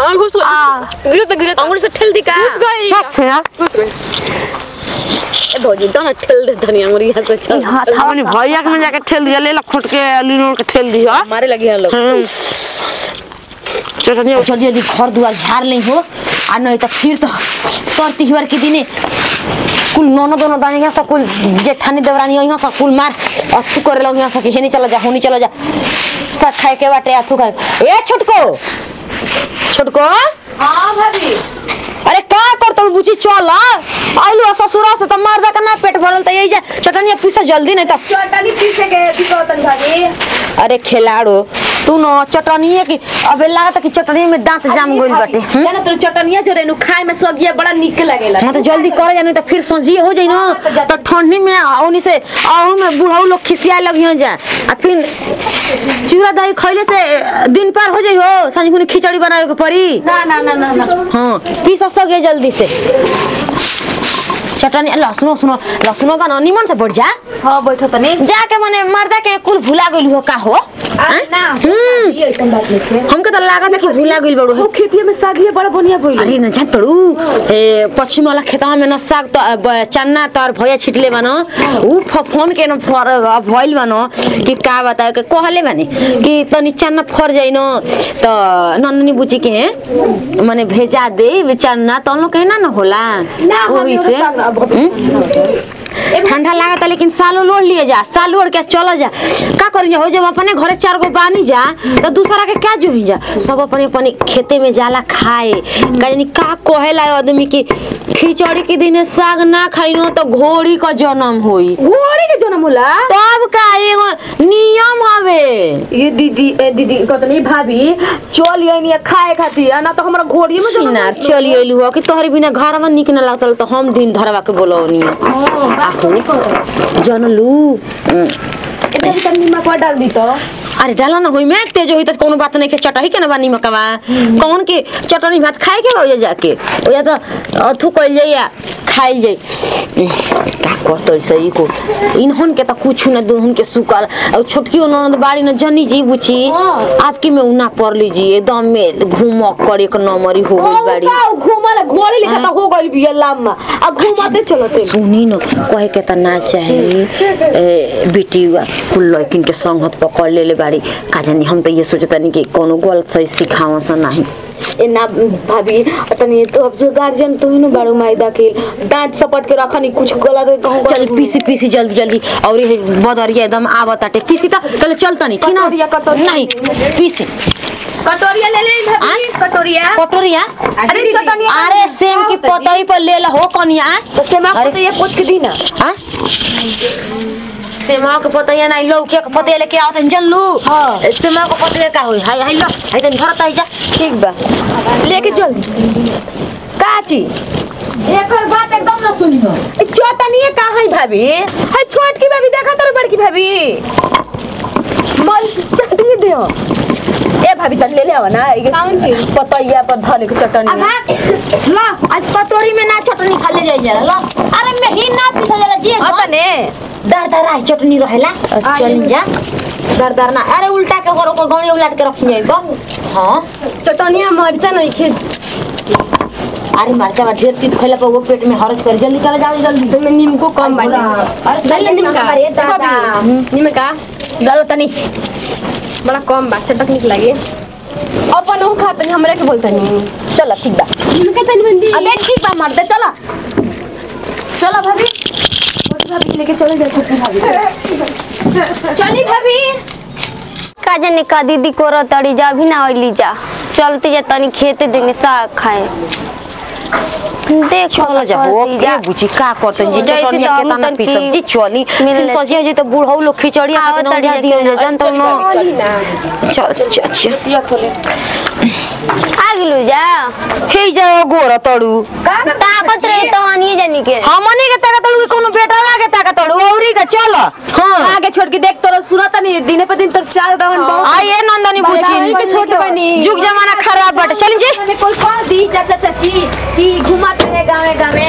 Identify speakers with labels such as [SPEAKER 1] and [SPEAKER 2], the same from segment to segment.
[SPEAKER 1] हाँ घुस गई गिरत गिरत
[SPEAKER 2] अंगुली से ठेल दी का
[SPEAKER 1] घुस गई
[SPEAKER 3] बस यार
[SPEAKER 1] घुस गई
[SPEAKER 2] ए भौजी दोनों ठेल दे धनी अंगुली यहाँ से चल
[SPEAKER 3] हमने भैया के में जाके ठेल दिया ले ला खोट के लिनोर के ठेल दिया
[SPEAKER 2] मारे लगी है लोग
[SPEAKER 3] चटनी
[SPEAKER 4] जल्दी जल्दी घर दुआर झाड़ ले हो आ नहीं तो फिर तो तर तिहार के दिने कुल नोनो दोनों दानी यहाँ से कुल जेठानी देवरानी यहाँ से कुल मार अथू करे लग यहाँ से कि हेनी चला जा होनी चला जा सब खाए के बाटे अथू खाए ए छोटको छोटको
[SPEAKER 1] हाँ भाभी
[SPEAKER 4] अरे का कर तोड़ बुची चल आइलू ससुरा से त मार दा ना पेट भरल त यही जा चटनिया पीसा जल्दी नहीं तो
[SPEAKER 1] चटनी पीसे के दिखौतन भाभी
[SPEAKER 4] अरे खिलाड़ो तू न चटनिए की अबे लागत कि चटनी में दांत जाम गइल बाटे हम्म?
[SPEAKER 2] जाना तो चटनिया जो रेनु खाए में सगिया बड़ा निक लागेला
[SPEAKER 4] हाँ तो जल्दी करे जानी तो फिर संजिए हो जाई ना तो ठंडी में औनी से आहू में बुढ़ऊ लोग खिसिया लगियो जा आ फिर चूड़ा दही खइले से दिन पार हो जाई हो सांझ खुनी खिचड़ी बनावे के पड़ी
[SPEAKER 1] ना ना ना ना ना
[SPEAKER 4] हाँ पीस सके जल्दी से चटनी लहसुनो सुनो लहसुनो बना निमन से बढ़ जा
[SPEAKER 1] हाँ बैठो तनी
[SPEAKER 4] जाके मने मर्दा के कुल भुला गइल हो का हो
[SPEAKER 1] अरे ना
[SPEAKER 4] हम्म।
[SPEAKER 1] ये ऐसन बात नहीं है
[SPEAKER 4] हमके तो लागत है कि भुला गइल बड़ू
[SPEAKER 1] वो खेतिया में सागिया बड़ा बढ़िया भइल
[SPEAKER 4] अरे न जान तड़ू ए पश्चिम वाला खेतवा में न साग त ब- चन्ना तर भैया छिटले बन उ फ- फोन के न फर भइल बन कि का बताए के कहले बानी कि तनी चन्ना फर जाइन त नंदनी बुची के मने भेजा दे वे चन्ना त लोग के ना न होला
[SPEAKER 1] ना, हम
[SPEAKER 4] ओही
[SPEAKER 1] एगो
[SPEAKER 4] से
[SPEAKER 1] साग अब-
[SPEAKER 4] हम्म? ठंडा लागता लेकिन सालो लोड़ लिए जा साल ओढ़ के चलो जा का करी हो जब अपने घरे चार गो बानी जा तो दूसरा के क्या जोही जा सब अपने अपने खेते में जाला खाए का जानी का कहेला आदमी की खिचड़ी के दिन साग ना खाइनो तो घोड़ी का जन्म होई
[SPEAKER 1] घोड़ी के जन्म होला
[SPEAKER 4] तब का एगो नियम हवे
[SPEAKER 1] ये दीदी ए दीदी कहतनी भाभी चल ये नहीं खाए खातिर ना तो हमरा घोड़ी में जन्म
[SPEAKER 4] छिनार चली अइलू हो कि तोहरे बिना घर में निक न लगता तो हम दिन धरवा के बोलौनी जनलू
[SPEAKER 1] इधर तक नीमक और डाल दी तो
[SPEAKER 4] अरे डाला ना होई में तेज होई त कोनो बात नहीं के चटही के ना बानी मकवा कौन के चटनी भात खाए के हो जाके ओ या तो अथु कइल जाई या खाइल जाई का करतो सही को इनहन के त कुछ न दुहन के सुकल और छोटकी ननद बाड़ी न जनी जी बुची आपकी में उना पर लीजिए एकदम में घूमक कर एक नंबरी हो गई बाड़ी
[SPEAKER 1] घूमल घोड़ी लिखा तो हो गइल बिया लामा आ घुमाते चलते
[SPEAKER 4] सुनी न कहे के त ना चाही ए, बेटी कुल लड़किन के संगत पकड़ लेले बाड़ी का जानी हम त ये सोचतनी कि कोनो गलत सही सिखाव सा नहीं
[SPEAKER 1] ए ना भाभी तनी तो अब जो गार्जियन तो ही न बाड़ू मायदा के डांट सपट के रखनी कुछ गलत कहूं
[SPEAKER 4] चल पीसी पीसी जल्दी जल्दी और ये बदरिया एकदम आवत आटे पीसी त चल चलता नहीं ठीक
[SPEAKER 1] कटोरिया,
[SPEAKER 4] ना
[SPEAKER 1] कटोरिया।
[SPEAKER 4] नहीं पीसी
[SPEAKER 1] कटोरिया ले ले भाभी कटोरिया
[SPEAKER 4] कटोरिया
[SPEAKER 1] अरे चटनी
[SPEAKER 4] अरे सेम की पतई पर ले ला हो कनिया
[SPEAKER 1] तो से मैं
[SPEAKER 4] अरे।
[SPEAKER 1] तो ये पूछ के दी ना
[SPEAKER 4] हाँ सेमा के पतैया नहीं लौके के पतैया लेके आओ तन जल्लू
[SPEAKER 1] हाँ।
[SPEAKER 4] सेमा के पतैया का होई हाय हाय लो हाय तन घर तई जा
[SPEAKER 1] ठीक बा लेके चल काची
[SPEAKER 4] एकर बात एकदम ना सुनी हो
[SPEAKER 1] चटनी कहाँ है भाभी है छोट की भाभी देखा तर बड़की भाभी मल चटनी दे ए भाभी तन ले ले आओ ना कौन चीज पतैया पर धने के चटनी
[SPEAKER 4] ला आज कटोरी में ना चटनी खा ले जाई जरा ला अरे में ही ना पीसा जाला जी
[SPEAKER 1] अपने
[SPEAKER 4] दर दर आई चटनी रहेला
[SPEAKER 1] अच्छा।
[SPEAKER 4] चल जा दर दर ना अरे उल्टा के करो को गणी उलट के रखी जाई बा हां
[SPEAKER 1] चटनिया मरचा नहीं खे
[SPEAKER 4] अरे मरचा बा ढेर तीत खइला पर वो पेट में हरज कर जल्दी चला जाओ जल्दी
[SPEAKER 1] में नीमको कम बाटे
[SPEAKER 4] अरे
[SPEAKER 1] डाल ले नीम का
[SPEAKER 4] अरे दादा
[SPEAKER 1] नीम का
[SPEAKER 4] दादा तनी
[SPEAKER 1] बड़ा कम बा चटक निक लागे अपन वो खाते नहीं हमरा के बोलते नहीं
[SPEAKER 4] चल ठीक बा
[SPEAKER 1] नीम का तनी बंदी
[SPEAKER 4] अबे ठीक बा मर्द चला
[SPEAKER 1] चलो भाभी छोटी भाभी लेके चलो जा छोटी भाभी चली भाभी
[SPEAKER 5] का जाने का दीदी को तड़ी जा भी ना ओइली जा चलते जा तनी खेते देने साग खाए देख
[SPEAKER 4] चलो जा हो के बुची का करतन जी
[SPEAKER 5] जाइती
[SPEAKER 4] चटनी
[SPEAKER 5] तो
[SPEAKER 4] के
[SPEAKER 5] हम
[SPEAKER 4] तना
[SPEAKER 5] तन
[SPEAKER 4] पी
[SPEAKER 5] की
[SPEAKER 4] सब्जी चली
[SPEAKER 5] मिल
[SPEAKER 4] फिर
[SPEAKER 5] ले।
[SPEAKER 4] सजिया जी तो बूढ़ऊ लोग खिचड़ी
[SPEAKER 5] आओ
[SPEAKER 4] खाते
[SPEAKER 5] तड़ी
[SPEAKER 4] ना
[SPEAKER 5] लेके
[SPEAKER 4] दियो
[SPEAKER 5] ना।
[SPEAKER 4] जान तो नो चल चल चल
[SPEAKER 5] आ गेलू जा
[SPEAKER 4] हे जाओ गोर तड़ू
[SPEAKER 5] ताकत रहे तो हनिए जानी के
[SPEAKER 4] हमनी के ताका तड़ू कोनो बेटा लागे ताका तड़ू औरी के चल हां
[SPEAKER 1] आगे छोड़ के देख तोरा सुनत नहीं दिने पे दिन तोर चाल रहन बहुत
[SPEAKER 4] आइए नंदनी
[SPEAKER 1] बाजारी के
[SPEAKER 4] बुची
[SPEAKER 1] छोटे बनी
[SPEAKER 4] जुग जमाना खराब बाटे चल जी
[SPEAKER 1] हमें कोई कह दी चाचा चाची कि घुमाते रहे गावे गावे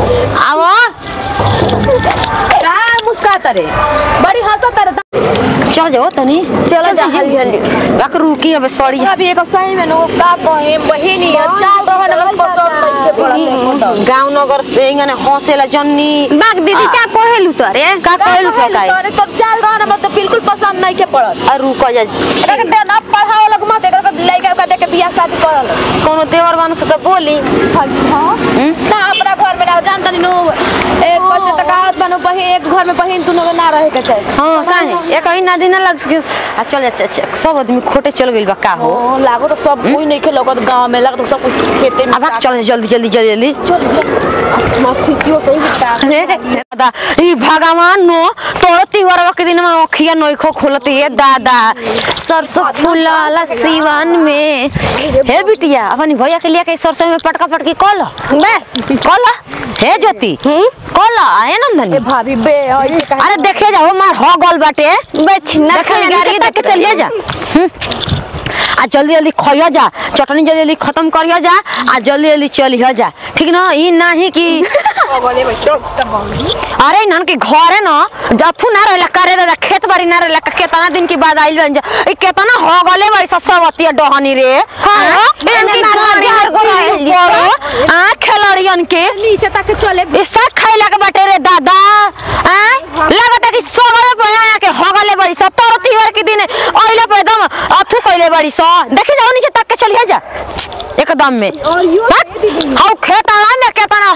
[SPEAKER 4] आवा
[SPEAKER 1] का मुस्काता रे बड़ी हंसत रे
[SPEAKER 4] चल जाओ तनी
[SPEAKER 5] चलो जा हल्दी हल्दी
[SPEAKER 4] बाक रुकी अब सड़ी
[SPEAKER 1] अभी एक सही में नो का कहे बहिनी चाल रहल में पसंद नहीं के पड़ल
[SPEAKER 4] गांव नगर से इंगने हंसेला जन्नी
[SPEAKER 5] बाग दीदी क्या कहेलु सर ए
[SPEAKER 4] का कहलु सकाई
[SPEAKER 1] अरे तो चाल रहल में तो बिल्कुल पसंद नहीं के पड़ल
[SPEAKER 4] आ रुक जा
[SPEAKER 1] एकरा के देना पढ़ाओ लग मत एकरा के लइका का देके बियाह शादी करल
[SPEAKER 4] कोनो देवर बन से तो बोली
[SPEAKER 1] हां ना अपना घर में ना जान तनी नो एक पैसे तकावत बनो बहिन एक घर में बहिन तू ना रहे के चाहिए
[SPEAKER 4] हाँ काहे एक ही ना दिन लग सके आ चल जा चल सब आदमी खोटे चल गइल बा का हो
[SPEAKER 1] ओ लागो तो सब कोई नहीं के लगत गांव में लगत सब कुछ खेते में
[SPEAKER 4] अब चल जल्दी जल्दी जल्दी जल्दी
[SPEAKER 1] चल चल मस्त स्थितियो सही बिता
[SPEAKER 4] अरे दादा ई भगवान नो तोर तिवार के दिन में अखिया नोखो खोलती है दादा सरसों फूलाला सीवन में हे बिटिया अपनी भैया के लिए के सरसों में पटका पटकी कल बे कल हे ज्योति कल आए नंदनी
[SPEAKER 1] भाभी बे ऐसे कहे
[SPEAKER 4] अरे देखे जाओ मार हो गल बाटे
[SPEAKER 5] बच ना
[SPEAKER 4] देखे गाड़ी देख के चलिए जा हम्म। आ जल्दी जल्दी खइया जा चटनी जल्दी जल्दी खत्म करिया जा आ जल्दी जल्दी चलिया जा ठीक ना ई नाही कि
[SPEAKER 1] गले बैठो तब
[SPEAKER 4] अरे नन के घर है ना जथु ना रहला करे रहला खेत बाड़ी ना रहला का केतना दिन के बाद आइल बन जा ई केतना हो गले भाई ससवती डहनी रे हां
[SPEAKER 5] एने बाजार को रहली
[SPEAKER 4] आ खेलड़ियन के
[SPEAKER 1] नीचे तक चले
[SPEAKER 4] ई सब खैला के बाटे रे दादा आ लगता कि सोगले पे आया के होगले बड़ी स तोर तिहार के दिन ओइले पे एकदम अथु कइले बड़ी स देखि जाओ नीचे तक के चलिए जा एकदम में हाउ खेत आला में केतना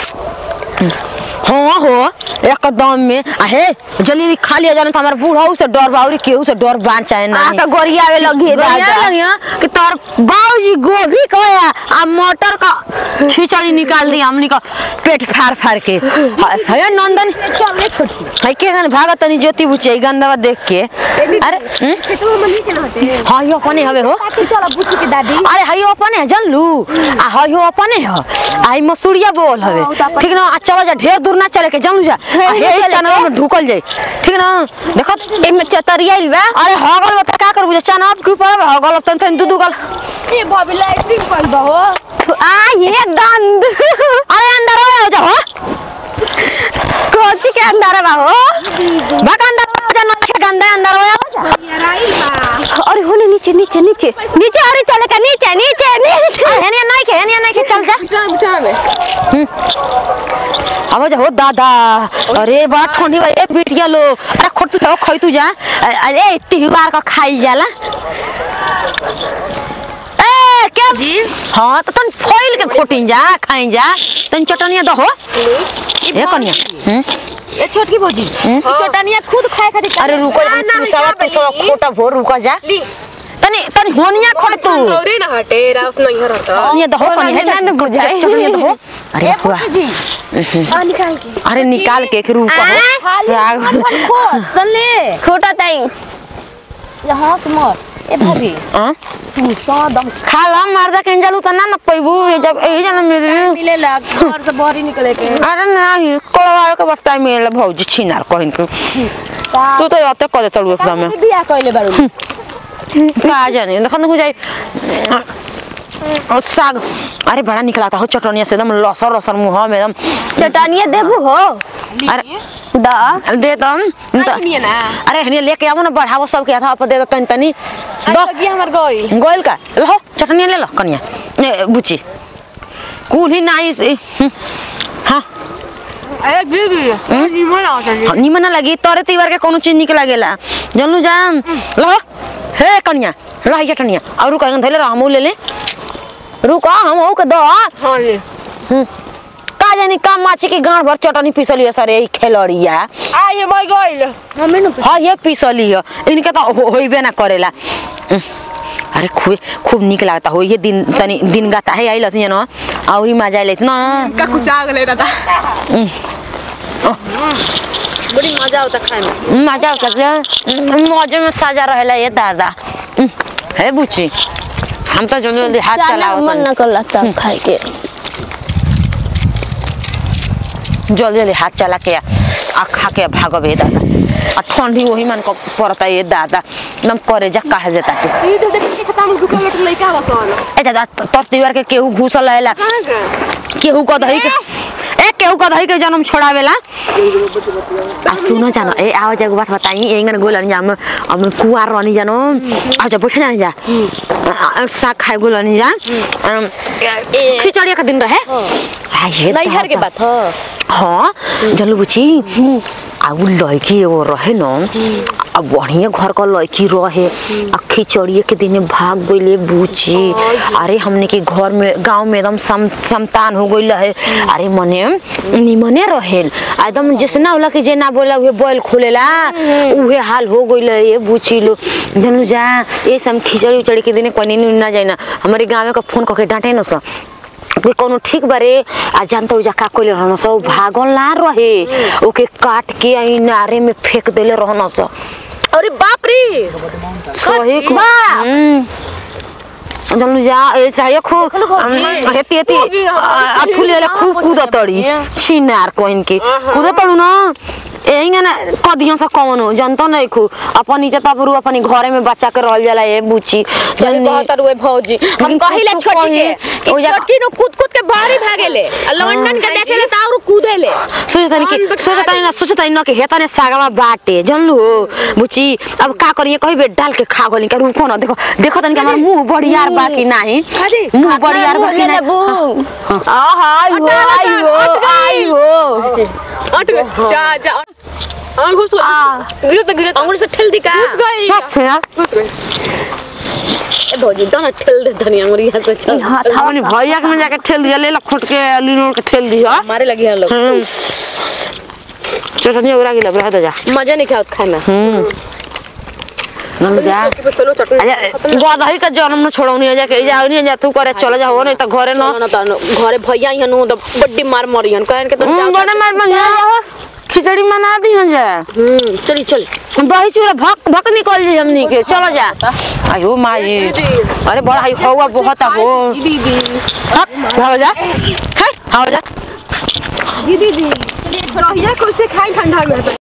[SPEAKER 4] होग हाँ हो एकदम में आ हे जल्दी जल्दी खा लिया जाना तो हमारा बूढ़ा से डर बाउरी केहू से डर बान चाहे ना
[SPEAKER 5] आका गोरियावे लगी दादा
[SPEAKER 4] लगिया कि तार बाबूजी गोभी कया आ मटर का खिचड़ी निकाल दी हमनी का पेट फाड़ फाड़ के है है नंदन
[SPEAKER 1] चलने छोटी
[SPEAKER 4] है के गन भागत तनी ज्योति बुचे गंदवा देख के अरे हम्म?
[SPEAKER 1] खेतवा में नीचे नहते
[SPEAKER 4] हाँ यो अपने हवे हो
[SPEAKER 1] काके चला बुच्ची के दादी
[SPEAKER 4] अरे है यो अपने है जानलू आ है यो अपने है आई मसूरिया बोल हवे ठीक ना आ चला जा ढेर दूर ना चले के जानलू जा आ हे चैनल में ढुकल जाई ठीक ना देखो
[SPEAKER 5] एमे चतरियाइल बा
[SPEAKER 4] अरे हगल बता का करबू जा चैनल के ऊपर हगल तन तन दू दू गल
[SPEAKER 1] ए भाभी लाइटिंग कइल बा हो
[SPEAKER 5] आ ये दंद
[SPEAKER 4] अरे अंदर हो जा हो
[SPEAKER 5] कोची के अंदर बा हो
[SPEAKER 4] भाग अंदर हो जा ना के गंदा अंदर हो जा
[SPEAKER 5] अरे होने नीचे नीचे नीचे नीचे अरे चले का नीचे नीचे नीचे
[SPEAKER 4] हेनिया नहीं के हेनिया नहीं के चल जा
[SPEAKER 1] चल बुचा में
[SPEAKER 4] अब जा हो दादा अरे बड़ा ठंडी बा ए बिटिया लो अरे खोट तू खई तू जा अरे त्योहार का खाइल जाला ए क्या जी हाँ तो तन फोइल के खोटिन जा खाइन जा तन चटनिया दो हो ए कनिया हम्म?
[SPEAKER 1] ए छोटकी भौजी ई चटनिया खुद खाए खातिर
[SPEAKER 4] अरे रुको जा तू सब तू सब खोटा भोर रुको जा तनी तनी होनिया खोट तू
[SPEAKER 2] औरे ना हटे रात नहीं हरता
[SPEAKER 4] ये दहो कनिया जा
[SPEAKER 5] ना बुझाए।
[SPEAKER 4] चटनिया दहो अरे हुआ
[SPEAKER 1] जी आ निकाल के
[SPEAKER 4] अरे निकाल के एक रुको हो साग
[SPEAKER 1] खो सुन ले
[SPEAKER 5] खोटा ताई
[SPEAKER 1] यहाँ से मर ए भाभी
[SPEAKER 4] हाँ?
[SPEAKER 1] तू एकदम
[SPEAKER 4] खाला मारदा केंजल उतना न पैबू जब यही जना मिली
[SPEAKER 1] मिलेला घर से बाहर ही निकले के
[SPEAKER 4] अरे नहीं कोलवा के बस टाइम मिले भौजी छिनार कहिन के तू तो आते कर देतलू एकदम में
[SPEAKER 1] बियाह कइले बारू
[SPEAKER 4] का जाने देखन हो जाई और साग अरे बड़ा निकलाता हो चटनिया से एकदम लसर लसर मुंह में एकदम
[SPEAKER 5] चटनिया देबू हो
[SPEAKER 4] अरे
[SPEAKER 5] दा
[SPEAKER 4] दे दम
[SPEAKER 1] नहीं ना
[SPEAKER 4] अरे हनी लेके आवो ना बढ़ावो सबके हाथ पर दे दो तनी तनी दो
[SPEAKER 1] लगी हमर गई
[SPEAKER 4] गोइल का लो चटनिया ले लो कनिया ने बुची कुल ही नाई से हम्म, हाँ
[SPEAKER 1] ए दीदी निमन आवत
[SPEAKER 4] हाँ, निमन ना लगी तोरे तीवर के कोनो चीज निक लागेला जानलू जान लो हे कन्या लो ये कन्या और रुका धैले रह हमू ले ले रुका हम हो के दो
[SPEAKER 1] हां जी
[SPEAKER 4] का जानी का माछी की गांठ भर चटनी पिसली है सर यही खेलड़िया
[SPEAKER 1] आ ये मैं गइल हमें न
[SPEAKER 4] हाँ ये पिसली है इनके तो हो, होइबे ना करेला उह, अरे खूब खूब निक लागता हो ये दिन तनी दिन गाता है आई लती ना और मजा आइल ना
[SPEAKER 1] का कुछ आ गले दादा
[SPEAKER 2] बड़ी मजा आता खाए में
[SPEAKER 4] मजा करते मौजे में सजा रहेला ये दादा उह, हे बुची हम तो जल्दी जल्दी हाथ
[SPEAKER 5] चाला
[SPEAKER 4] चलाओ
[SPEAKER 5] मन न कर लगता खाए के
[SPEAKER 4] जल्दी जल्दी हाथ चला के आ खा के भागबे दादा आ ठंडी वही मन को पड़ता ये दादा एकदम करे जा कहा देता के
[SPEAKER 1] ई तो देख के खत्म दुकान में लइका बसन
[SPEAKER 4] ए दादा तोर त्योहार के केहू घुसल रहेला
[SPEAKER 1] कहां के
[SPEAKER 4] केहू को दही के ए के
[SPEAKER 3] केहू गधई के जन्म छोड़ावेला आ सुनो जानो ए आओ जाको बात बताई एंगन गोलन जा हम हम कुआर रहनी जानो आ जा बैठे जानी जा आ, आ, साग खाए गोलनी जा अम, खिचड़ी का दिन रहे आ ये
[SPEAKER 2] नैहर के बात ह
[SPEAKER 3] हाँ जल्लू बुची आ उ लड़की एगो रहे न आ बढ़िया घर का लड़की रहे आ खिचड़िए के दिन भाग गईले बुची अरे हमने के घर में गांव में एकदम सम समतान हो गई है अरे मने निमने रहेल आ एकदम जैसे ना होला कि जे ना बोला उहे बैल खोलेला उहे हाल हो गई है ये बुची लो जनू जा ये सब खिचड़ी उचड़ी के दिन कोनी ना जाए ना हमारे गाँव का फोन करके डांटे न सा कि कोनो ठीक बारे आ जानत जा का कोइले रहन स उ भागल ना रहे ओके काट के आई नारे में फेंक देले रहन स
[SPEAKER 2] अरे बाप रे
[SPEAKER 3] सही को जल्दी जा ए चाहिए खू हेती हेती अथुले ले खूब कूद तड़ी छिनार कोइन के कूद तड़ू ना एहिंगा ना कदियों से कौन हो जनतो नहीं खू अपन नीचे तबरू अपनी घरे में बच्चा के रहल जाला ए बुची
[SPEAKER 2] जल्दी कहत रुए भौजी हम
[SPEAKER 3] लेकिन
[SPEAKER 2] कहिले
[SPEAKER 3] कुछ
[SPEAKER 2] छोटी
[SPEAKER 3] कही,
[SPEAKER 2] के
[SPEAKER 3] ओ जा-
[SPEAKER 2] छोटकी नो कूद कूद के बाहरी भागेले आ लंडन के देखेले त और कूदेले
[SPEAKER 3] सोचतानी कि सोचतानी ना सोचतानी ना कि हेतने सागवा बाटे जानलू बुची अब का करिए कही बे डाल के खा गली का रुको ना देखो देखो तनी कि हमर मुंह बड़ियार बा कि नाही मुंह बड़ियार बा कि नाही
[SPEAKER 2] अट गए जा जा आ घुस गई गिरत गिरत अंगुर से ठेल दी का घुस गई
[SPEAKER 3] बस यार
[SPEAKER 2] घुस गई ए भौजी दोनों ठेल दे धनिया अंगुर यहाँ से चल
[SPEAKER 3] हमनी भैया के में जाके ठेल दिया ले ला खोट के लिनोर के ठेल दिया
[SPEAKER 2] मारे लगी है लोग
[SPEAKER 3] चटनी उरा गिला बरा दे जा
[SPEAKER 2] मजा नहीं खाओ खाना
[SPEAKER 3] नंद जा
[SPEAKER 2] चलो चटनी
[SPEAKER 3] अरे गदही का जन्म न छोड़ौनी जा के जाओ नहीं जा तू करे चले जा हो नहीं तो घरे न
[SPEAKER 2] ना तो घरे भैया ही नु तो बड्डी मार मरी हन कहन के तो
[SPEAKER 3] हम्म, बड़े मार बन जा खिचड़ी बना दी न जा
[SPEAKER 2] हम्म चली चल
[SPEAKER 3] दही चूड़ा भक भक निकल जाई हमनी के चलो जा आयो माई अरे बड़ा हाई हवा बहुत हो
[SPEAKER 2] दीदी
[SPEAKER 3] हक हो जा है हो जा
[SPEAKER 2] दीदी दीदी कैसे खाई ठंडा हो गया